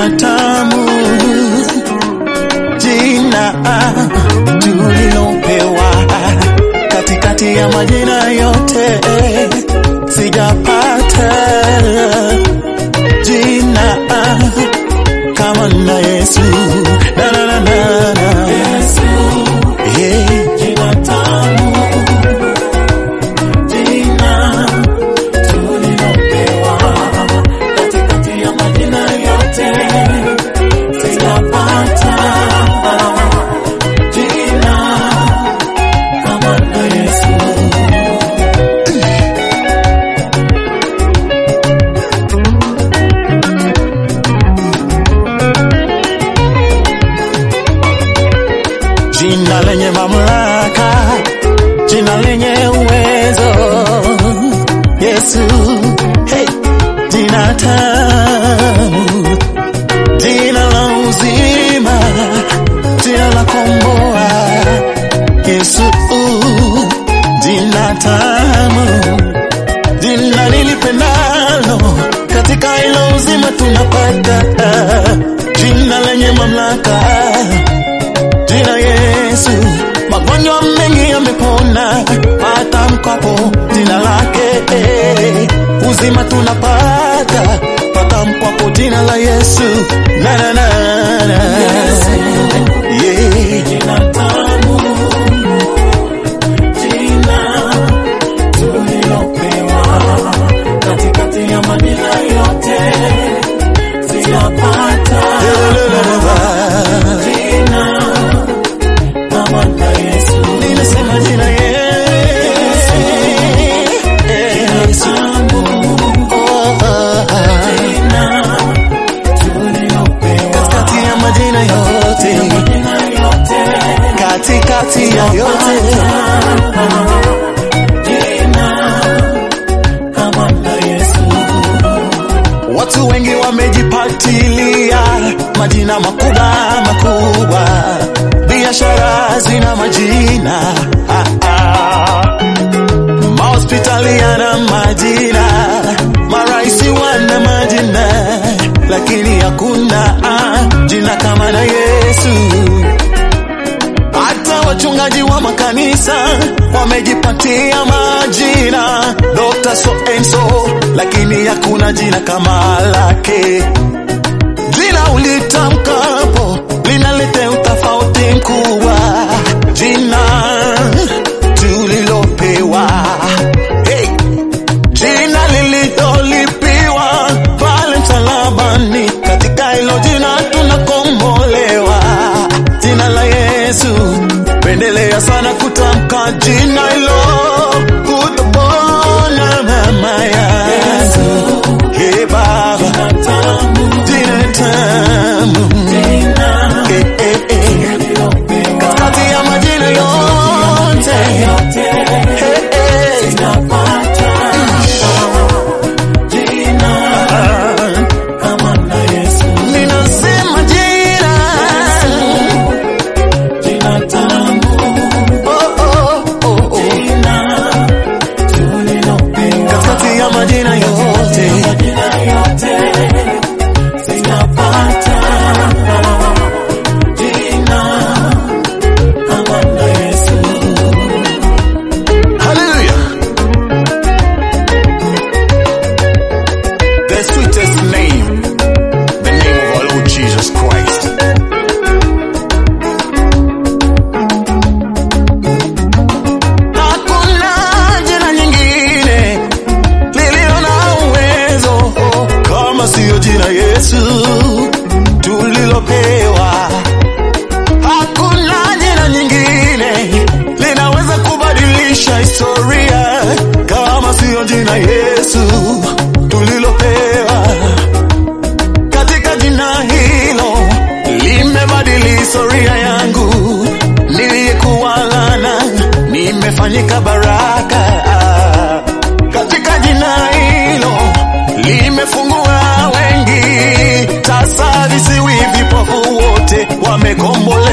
jina tamu, jina tulilopewa katikati ya majina yote, sijapata jina kama na Yesu na na na na na Yesu, yeah. jina tamu, jina tulilopewa katikati ya majina yote, sijapata jina kama la Yesu. Jina lenye mamlaka, jina lenye uwezo, Yesu, hey, jina tamu, jina la uzima, jina la komboa, Yesu, jina tamu, jina nilipendalo, katika hilo uzima tunapata, jina lenye mamlaka jina Yesu, magonjwa mengi yamepona, patamkwapo jina lake, uzima tunapata, patamkwapo jina la Yesu, na na na na yeah. Jina tamu, jina tulilopewa katikati ya majina yote, sijapata jina kama la Yesu. Ninasema jina Yesu. Yesu. Oh, oh, oh. Katikati ya majina yote, katikati ya yote, kama la Yesu. Watu wengi wamejipatilia majina makubwa makubwa, biashara zina majina ah, ah. mahospitali yana majina, maraisi wana majina, lakini hakuna ah, jina kama la Yesu. Hata wachungaji wa makanisa wamejipatia majina Dr. so and so, lakini hakuna jina kama lake. Jina ulitamkapo linaleta utofauti mkubwa, jina tulilopewa hey. Jina lililolipiwa pale msalabani, katika hilo jina tunakombolewa, jina la Yesu. Pendelea sana kutamka jina hilo, utapona mama ya Hey Baba, jina tamu, Eh, eh, eh. katikati ya majina yote, Eh, eh. Ninasema jina Oh, oh, oh, oh. katikati ya majina yote Hallelujah. The sweetest name, the name of our Lord Jesus Christ. Hakuna jina nyingine lililo na uwezo kama siyo jina Yesu tulilopewa. Hakuna jina nyingine linaweza kubadilisha historia kama siyo jina Yesu tulilopewa. Katika jina hilo limebadili historia yangu, niliyekuwa laana nimefanyika baraka. Katika jina hilo limefungua wengi, sasa visiwi vipofu wote wamekombolewa.